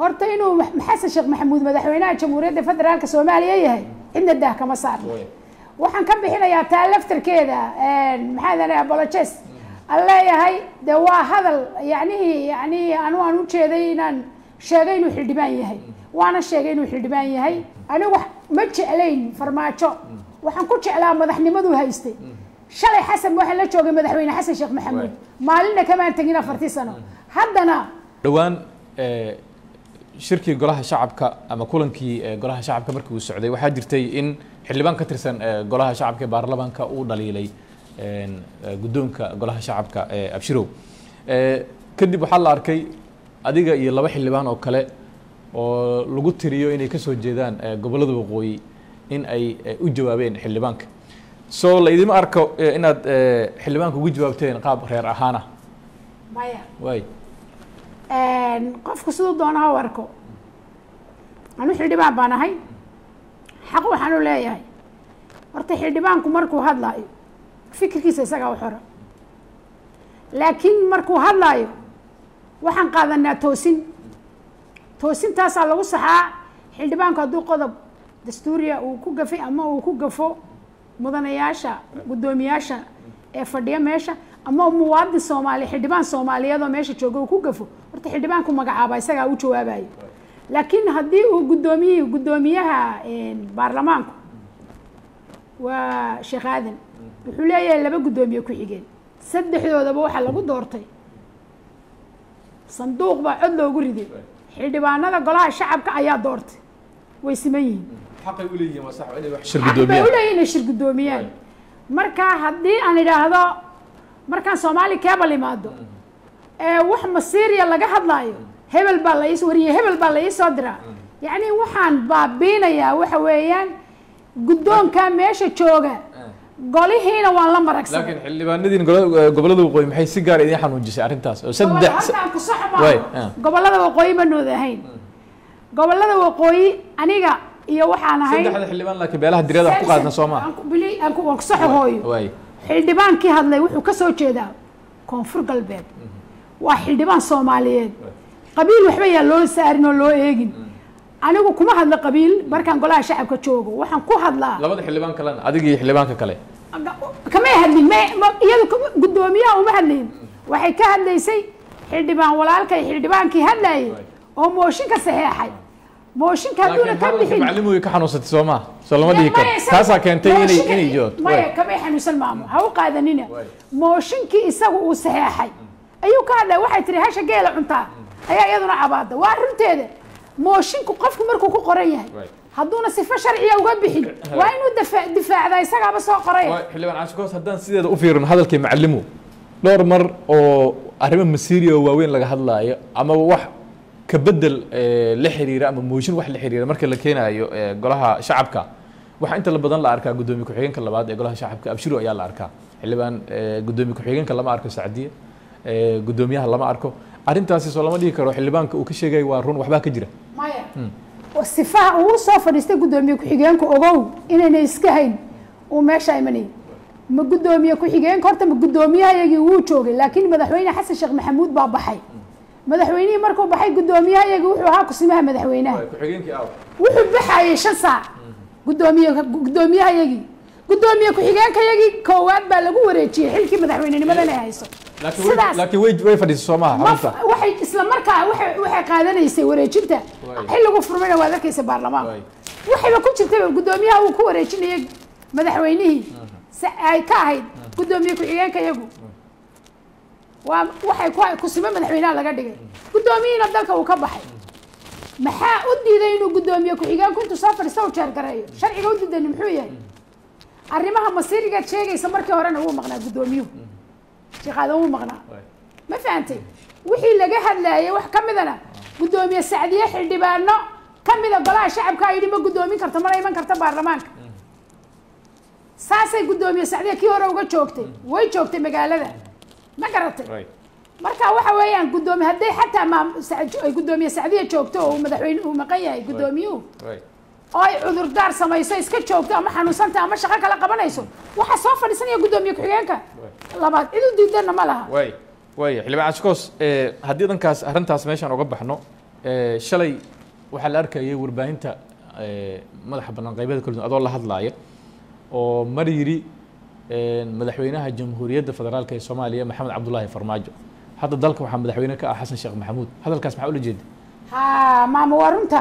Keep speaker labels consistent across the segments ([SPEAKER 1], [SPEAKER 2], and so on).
[SPEAKER 1] horta inuu Ma- xasan sheekh maxamuud madaxweynaha jamhuuriyadda federaalka soomaaliya yahay cidna daah kama saarno waxaan ka bixinayaa taa laftarkeeda maxaa dana apologes aan leeyahay de waa hadal yacnihii yacnihii anu aan u jeeday inaan sheegay inuu xildhibaan yahay waana sheegay inuu xildhibaan yahay anigu ma jeclayn farmaajo waxaan ku jeclaa madaxnimaduu haystay shalay xasan waxaa la joogay madaxweyne xasan sheekh maxamuud maalinna kamaan tegin afartii sano haddana
[SPEAKER 2] dhowaan shirkii golaha shacabka ama kulankii golaha shacabka markii uu socday waxaa jirtay in xildhibaan ka tirsan golaha shacabka ee baarlamaanka uu dhaliilay guddoonka golaha shacabka abshirow kadib waxaa la arkay adiga iyo laba xildhibaan oo kale oo lagu tiriyo inay ka soo jeedaan gobollada waqooyi in ay u jawaabeen xildhibaanka so laydima arko inaad xildhibaanka ugu jawaabteen qaab reer ahaan ah
[SPEAKER 1] maya
[SPEAKER 2] waay
[SPEAKER 1] qofku siduu doona ha u arko anu xildhibaan baan ahay xaq waxaan u leeyahay horta xildhibaanku markuu hadlaayo fikirkiisa isagaa u xora laakiin markuu hadlaayo waxaan qaadanaa toosin toosintaasaa lagu saxaa xildhibaanku hadduu qodob dastuuriya uu ku gafay ama uu ku gafo mudanayaasha guddoomiyaasha ee fadhiya meesha ama muwaadin soomaali xildhibaan soomaaliyeed oo meesha jooga uu ku gafo horta xildhibaanku magacaaba isagaa u jawaabayo laakiin haddii uu guddoomiyihii guddoomiyaha baarlamaanku waa sheekh aadan wuxuu leeyahay laba guddoomiye ku xigeen saddexdoodaba waxaa lagu doortay sanduuq baa cod loogu riday xildhibaanada golaha shacabka ayaa doortay way siman yihiin
[SPEAKER 2] xaqay u leeyihiin waa sax inay wax shir
[SPEAKER 1] xaq bay u leeyihin inay shir guddoomiyaan marka haddii aan idhaahdo markaan soomaali keebal imaado ee wax masiiriya laga hadlaayo hebel baa la is wariye hebel baa la ii soo diraa yacni waxaan baabiinayaa waxa weeyaan guddoonkaa meesha jooga golihiina waan la maragsanay
[SPEAKER 2] laakiin xildhibaanadiin gobollada waqooyi maxay si gaar idin xanuujisay arrintaas oo saddex
[SPEAKER 1] halkaan ku sax
[SPEAKER 2] Waay,
[SPEAKER 1] maaha
[SPEAKER 2] ah.
[SPEAKER 1] gobollada waqooyi ma nood ahayn gobollada waqooyi aniga iyo waxaan ahay
[SPEAKER 2] saddexda xildhibaan laakiin beelaha diryada wax ku qaadna soo maaha
[SPEAKER 1] Aan ku- bili- aan ku- waan ku saxo hooyo
[SPEAKER 2] waay
[SPEAKER 1] xildhibaankii hadlay wuxuu ka soo jeedaa koonfur galbeed waa xildhibaan soomaaliyeed qabiil waxba yaa loo saarin oo loo eegin anigu kuma hadla qabiil markaan golaha shacabka joogo waxaan ku hadlaa
[SPEAKER 2] labada xildhibaan kalena adiga iyo xildhibaanka kale
[SPEAKER 1] kamay hadlin ma- ma- iyadu kama- guddoomiyaha uma hadlayn waxay ka hadlaysay xildhibaan walaalkay xildhibaankii hadlayay oo mooshinka saxeexay mooshinka hadduuna
[SPEAKER 2] laakiin
[SPEAKER 1] ka
[SPEAKER 2] hadalka
[SPEAKER 1] bixin
[SPEAKER 2] maclimu way ka xanuunsatay soo maaha soo lama dhihi karo
[SPEAKER 1] Maya, isaga-
[SPEAKER 2] taasaa keentay inay
[SPEAKER 1] mooshinka-
[SPEAKER 2] inay jawaabto
[SPEAKER 1] maya
[SPEAKER 2] Waay.
[SPEAKER 1] kamay xanuunsan maamo ha u qaadanina
[SPEAKER 2] Waay.
[SPEAKER 1] mooshinkii isagu uu saxeexay ayuu ka hadlay waxay tiri hasha geela cuntaa ayaa iyaduna cabaada waa runteeda moshinku qofku markuu ku qoran yahay
[SPEAKER 2] Waay.
[SPEAKER 1] hadduuna sifo sharciya uga bixin waa inuu dafa- difaacdaa isagaaba soo qoraya
[SPEAKER 2] Waay, xildhibaan cashikoos haddaan sideeda u fiirino hadalkii macalimu dhowr mar oo arrimo masiiriya oo waaweyn laga hadlaayo ama wax ka bedel eh, la xiriira ama mooshin wax la xiriira marka la keenaayo eh, golaha shacabka waxaa inta la badan la arkaa guddoomiye ku-xigeenka labaad ee golaha shacabka abshiro ayaa la arkaa xildhibaan eh, guddoomiye ku-xigeenka lama arko sacdiye eh, guddoomiyaha lama arko arrintaasi soo lama dhihi karo xildhibaanka uu ka sheegay waa run waxbaa ka jira
[SPEAKER 1] maya oo sifaha uu soo fadhiistay guddoomiye ku-xigeenku ogow inayna iska hayn uu meesha imanayay ma guddoomiye ku-xigeenka horta ma guddoomiyahayagii wuu joogay laakiin madaxweyne xasan sheekh maxamuud baa baxay madaxweynihii markuu baxay guddoomiyahayagii wuxuu ahaa kusimaha madaxweynaha
[SPEAKER 2] ku-xigeenkii aw
[SPEAKER 1] wuxuu baxayay shan saac guddoomiye guddoomiyahayagii guddoomiye ku-xigeenkayagii koowaad baa lagu wareejiyey xilkii madaxweynenimada inay hayso
[SPEAKER 2] laakiin way- laakiin way way fadhiisay soo maaha
[SPEAKER 1] ma
[SPEAKER 2] xarunta
[SPEAKER 1] waxay isla markaa waxay waxay qaadanaysay wareejinta
[SPEAKER 2] Waay.
[SPEAKER 1] xilligu furmayna waad arkaysa baarlamaanka
[SPEAKER 2] Waay.
[SPEAKER 1] waxayba ku jirtayba guddoomiyaha uu ku wareejinayay madaxweynihii si ay ka ahayd guddoomiye ku-xigeenka iyagu waa waxay ku kusimo madaxweynaha laga dhigay guddoomiyihiina dalka uu ka baxay maxaa u diiday inuu guddoomiye ku-xigeenku intuu soo fadhiista u jeergareeyo sharciga u diidani muxuu yahay arrimaha masiirigaad sheegaysa markii horena wuu maqnaa guddoomiyuhu sheekaadan wuu maqnaa
[SPEAKER 2] Waay.
[SPEAKER 1] ma fahantay wixii laga hadlayay wax ka midana guddoomiye sacdiye xildhibaano ka mida golaha shacabka yidhi ma guddoomin karto mana iman karto baarlamaanka saasay guddoomiye sacdiye kii hore uga joogtay way joogtay magaalada ma garatay
[SPEAKER 2] Waay.
[SPEAKER 1] marka waxa weeyaan guddoomiye hadday xataa maam Sac- ay guddoomiye sacdiye joogto oo uu madaxweyne uu maqan yahay guddoomiyuhu
[SPEAKER 2] Waay.
[SPEAKER 1] oo ay cudurdaar samayso iska joogto ama xanuunsanta ama shaqo kale qabanayso waxaa soo fadhiisanaya guddoomiye ku-xigeenka labaad cid u diidana ma laha
[SPEAKER 2] waay waay xildhibaan cashikoos eh, haddii dhankaas arrintaas meeshaan uga baxno Eh, shalay waxaa la arkayay warbaahinta eh, madaxa bannaan qaybada kala duwan adoo la hadlaaya oo mar yidhi eh, madaxweynaha jamhuuriyadda federaalk ee soomaaliya maxamed cabdulaahi farmaajo hadda dalka waxaa madaxweyne ka ah xasan sheekh maxamuud hadalkaas maxaa ula jeeda
[SPEAKER 1] ha maama waa runta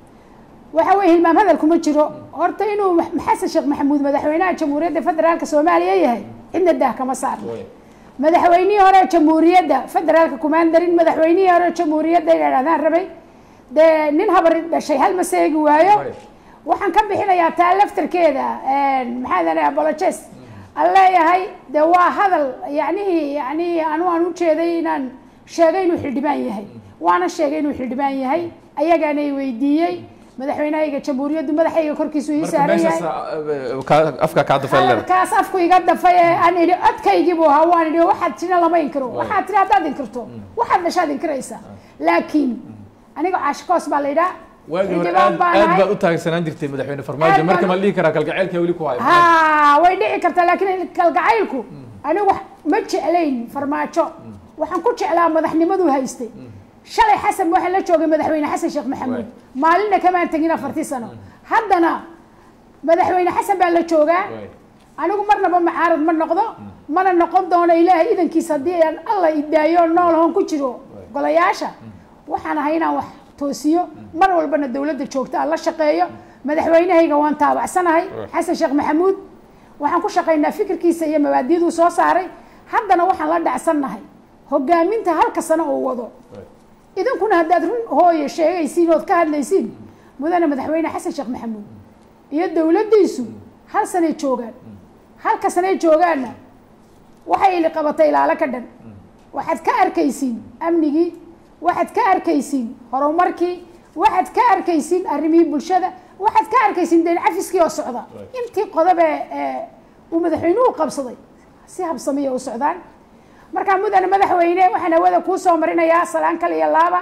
[SPEAKER 1] waxa weye hilmaam hadalku ma jiro horta inuu Ma- xasan sheekh maxamuud madaxweynaha jamhuuriyadda federaalka soomaaliya yahay cidna daah kama saarno madaxweynihii hore jamhuuriyadda federaalka kumaandarin madaxweynihii hore jamhuuriyadda inay dhahdaan rabay dee nin habar dhashay hal ma seegi waayo
[SPEAKER 2] Right.
[SPEAKER 1] waxaan ka bixinayaa taa laftarkeeda maxaa dana apologes aan leeyahay de waa hadal yani yani anu aan ujeeday inaan sheegay inuu xildhibaan yahay waana sheegay inuu xildhibaan yahay ayagaana i weydiiyey madaxweynahayga jamhuuriyaddu madaxayga korkiisu ii
[SPEAKER 2] marka
[SPEAKER 1] saaran
[SPEAKER 2] meeshaas
[SPEAKER 1] yahay
[SPEAKER 2] ah, ka- afka kaa dafay leeda
[SPEAKER 1] hadalkaas afku iga dafay ee aan idhi codkaygii buu ahaa waan idhi waxaad tina lama inkiro waxaad tiri haddaad inkirto waxaad dhashaad inkiraysaa laakiin aniga caashikoos baa la yidhaa
[SPEAKER 2] waagii hore
[SPEAKER 1] xildhibaan
[SPEAKER 2] aad
[SPEAKER 1] baan
[SPEAKER 2] aad
[SPEAKER 1] ahay.
[SPEAKER 2] baad u taagsanaan jirtay madaxweyne farmaajo
[SPEAKER 1] Aad
[SPEAKER 2] marka
[SPEAKER 1] baan
[SPEAKER 2] ma
[SPEAKER 1] u-
[SPEAKER 2] la dhihi karaa kalgaceylka weli ku hayo
[SPEAKER 1] ha way dhici kartaa laakiin kalgacaylku anigu wax ma jeclayn farmaajo waxaan ku jeclaa madaxnimaduu haystay shalay xasan waxaan la joogay madaxweyne xasan sheekh maxamuud
[SPEAKER 2] Right.
[SPEAKER 1] maalinna kamaan tegin afartii sano haddana madaxweyne xasan baa la joogaa
[SPEAKER 2] Right.
[SPEAKER 1] anigu marnaba macaarad ma noqdo mana noqon doono ilaahay idankiisa haddii aan alla idaayo nool hoon ku jiro golayaasha waxaan ahay inaan wax toosiyo mar walbana dowladda joogta aan la shaqeeyo madaxweynahayga waan taabacsanahay xasan sheekh maxamuud waxaan ku shaqaynaa fikirkiisa iyo mabaadiduu soo saaray haddana waxaan la dhacsannahay hogaaminta halka sano uu wado idinkuna haddaad run hooye sheegaysiin ood ka hadlaysiin mudane madaxweyne xasan sheekh maxamuud iyo dowladdiisu hal sanay joogaan halka sanay joogaanna waxay ili qabatay ilaalo ka dhan waxaad ka arkaysiin amnigii waxaad ka arkaysiin horumarkii waxaad ka arkaysiin arrimihii bulshada waxaad ka arkaysiin deen cafiskii oo socda intii qodobe ee uu madaxweynuhu qabsaday si habsamiya u socdaan markaa mudane madaxweyne waxaan hawada kuu soo marinayaa salaan kale iyo laaba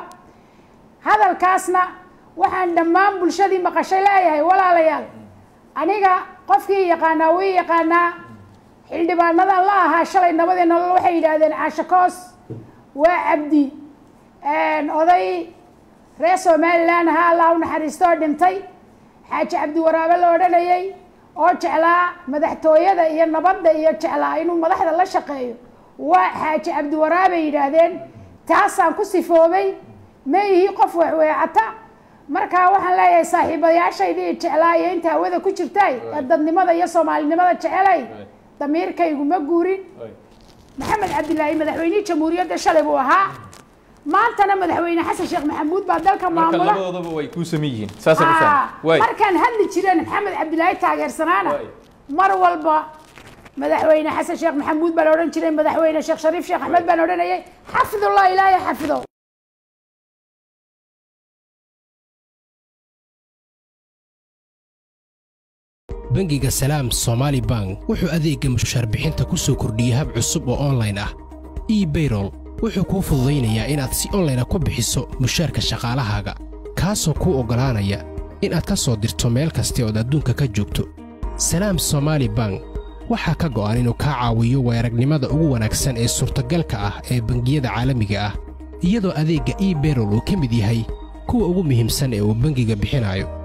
[SPEAKER 1] hadalkaasna waxaan dhammaan bulshadii maqashay leeyahay walaalayaal aniga qofkii yaqaanaa wii yaqaanaa xildhibaanadan la ahaa shalay nabadii nolol waxay yidhaahdeen caashakoos waa cabdi oday reer somalilan ahaa allah u naxariisto oo dhintay xaaji cabdi waraabe la odhanayay oo jeclaa madaxtooyada iyo nabadda iyo jeclaa inuu madaxda la shaqeeyo waa xaaji cabdi waraabay yidhaahdeen taasaan ku sifoobay ma ihi qof waxweecata markaa waxaan leeyahay saaxiibayaashaydii jeclaa iyo inta hawada ku jirtay ee dadnimada iyo soomaalinimada jecelay damiirkaygu ma guurin maxamed cabdilaahi madaxweynihii jamhuuriyadda shalay buu ahaa maantana madaxweyne xasan sheekh maxamuud baa dalka
[SPEAKER 2] marka
[SPEAKER 1] maamula
[SPEAKER 2] labadoodaba way kuu samin yihiin saasaan u
[SPEAKER 1] Ah,
[SPEAKER 2] fahmay waay
[SPEAKER 1] markaan hadli jireen maxamed cabdilaahi taageersanaana
[SPEAKER 2] Waay.
[SPEAKER 1] mar walba madaxweyne xasan sheekh maxamuud baa la odhan jiray madaxweyne sheekh shariif sheekh axmed baan odhanayay xafidullah ilaahay xafido
[SPEAKER 3] bangiga salaam somaali bank wuxuu adeegga mushaar bixinta ku soo kordhiyey hab cusub oo onlayn ah ebayrol wuxuu kuu fududaynayaa inaad si onlayna ku bixiso mushaarka shaqaalahaaga kaasoo kuu oggolaanaya inaad ka soo dirto meel kasta ood adduunka ka joogto salaam somaali bank waxaa ka go'an inuu kaa caawiyo weeragnimada ugu wanaagsan ee suurtagalka ah ee bangiyada caalamiga ah iyadoo adeegga ebayrol uu ka mid yahay kuwa ugu muhiimsan ee uu bangiga bixinayo